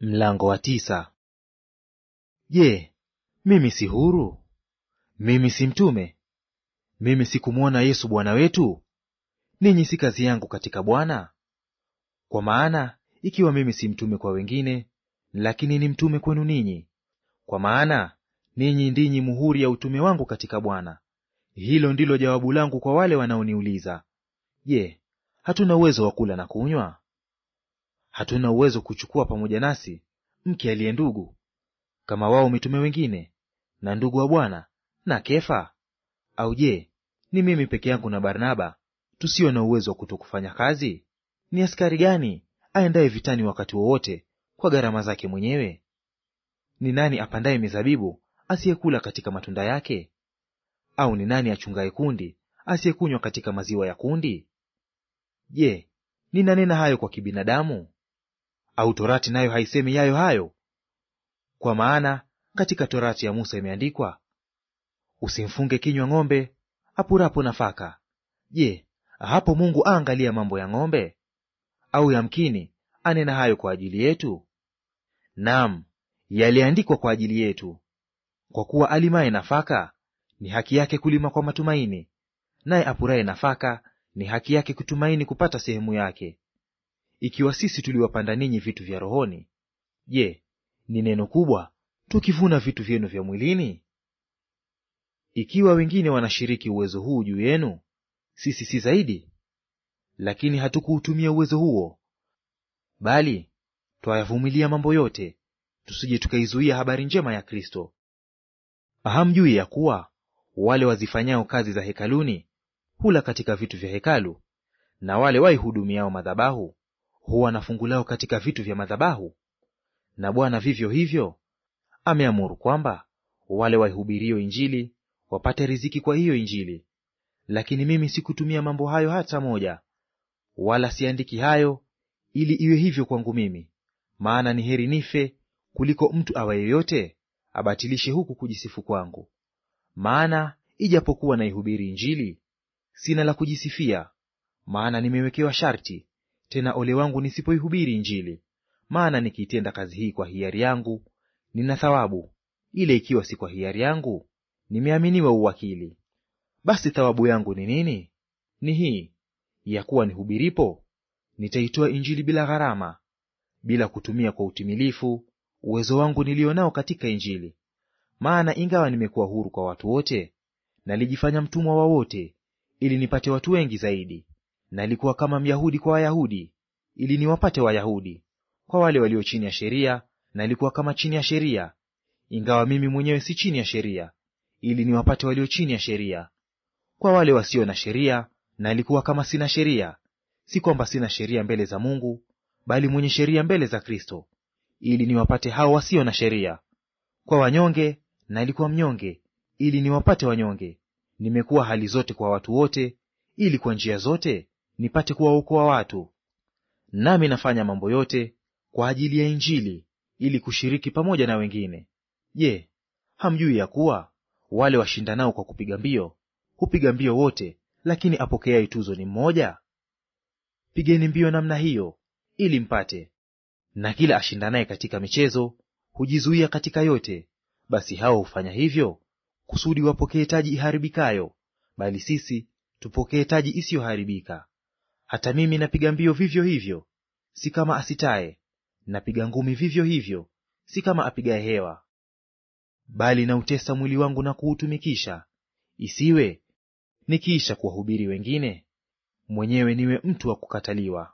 Mlango wa tisa. Je, mimi si huru? Mimi si mtume? Mimi sikumwona Yesu Bwana wetu? Ninyi si kazi yangu katika Bwana? Kwa maana ikiwa mimi si mtume kwa wengine, lakini ni mtume kwenu ninyi, kwa maana ninyi ndinyi muhuri ya utume wangu katika Bwana. Hilo ndilo jawabu langu kwa wale wanaoniuliza, Je, hatuna uwezo wa kula na kunywa? Hatuna uwezo kuchukua pamoja nasi mke aliye ndugu kama wao mitume wengine na ndugu wa Bwana na Kefa? Au je, ni mimi peke yangu na Barnaba tusio na uwezo wa kutokufanya kazi? Ni askari gani aendaye vitani wakati wowote kwa gharama zake mwenyewe? Ni nani apandaye mizabibu asiyekula katika matunda yake? Au ni nani achungaye kundi asiyekunywa katika maziwa ya kundi? Je, ninanena hayo kwa kibinadamu? Au torati nayo haisemi yayo hayo? Kwa maana katika torati ya Musa imeandikwa, usimfunge kinywa ng'ombe apurapo nafaka. Je, hapo Mungu aangalia mambo ya ng'ombe? Au yamkini anena hayo kwa ajili yetu? Naam, yaliandikwa kwa ajili yetu. Kwa kuwa alimaye nafaka ni haki yake kulima kwa matumaini, naye apuraye nafaka ni haki yake kutumaini kupata sehemu yake. Ikiwa sisi tuliwapanda ninyi vitu vya rohoni, je, ni neno kubwa tukivuna vitu vyenu vya mwilini? Ikiwa wengine wanashiriki uwezo huu juu yenu, sisi si zaidi? Lakini hatukuutumia uwezo huo, bali twayavumilia mambo yote, tusije tukaizuia habari njema ya Kristo. Hamjui ya kuwa wale wazifanyao kazi za hekaluni hula katika vitu vya hekalu, na wale waihudumiao madhabahu huwa na fungu lao katika vitu vya madhabahu? Na Bwana vivyo hivyo ameamuru kwamba wale waihubirio Injili wapate riziki kwa hiyo Injili. Lakini mimi sikutumia mambo hayo hata moja, wala siandiki hayo ili iwe hivyo kwangu mimi. Maana ni heri nife kuliko mtu awaye yote abatilishe huku kujisifu kwangu. Maana ijapokuwa naihubiri Injili, sina la kujisifia, maana nimewekewa sharti, tena ole wangu nisipoihubiri Injili. Maana nikiitenda kazi hii kwa hiari yangu, nina thawabu; ile ikiwa si kwa hiari yangu, nimeaminiwa uwakili. Basi thawabu yangu ni nini? Ni hii ya kuwa nihubiripo, nitaitoa Injili bila gharama, bila kutumia kwa utimilifu uwezo wangu nilio nao katika Injili. Maana ingawa nimekuwa huru kwa watu wote, nalijifanya mtumwa wa wote, ili nipate watu wengi zaidi. Nalikuwa kama Myahudi kwa Wayahudi, ili niwapate Wayahudi. Kwa wale walio chini ya sheria, nalikuwa kama chini ya sheria, ingawa mimi mwenyewe si chini ya sheria, ili niwapate walio chini ya sheria. Kwa wale wasio na sheria, nalikuwa kama sina sheria, si kwamba sina sheria mbele za Mungu, bali mwenye sheria mbele za Kristo, ili niwapate hao wasio na sheria. Kwa wanyonge nalikuwa mnyonge, ili niwapate wanyonge. Nimekuwa hali zote kwa watu wote, ili kwa njia zote nipate kuwaokoa watu. Nami nafanya mambo yote kwa ajili ya Injili, ili kushiriki pamoja na wengine. Je, hamjui ya kuwa wale washindanao kwa kupiga mbio hupiga mbio wote, lakini apokeaye tuzo ni mmoja? Pigeni mbio namna hiyo ili mpate. Na kila ashindanaye katika michezo hujizuia katika yote. Basi hao hufanya hivyo kusudi wapokee taji iharibikayo, bali sisi tupokee taji isiyoharibika. Hata mimi napiga mbio vivyo hivyo, si kama asitaye; napiga ngumi vivyo hivyo, si kama apigaye hewa. Bali nautesa mwili wangu na kuutumikisha, isiwe nikiisha kuwahubiri wengine, mwenyewe niwe mtu wa kukataliwa.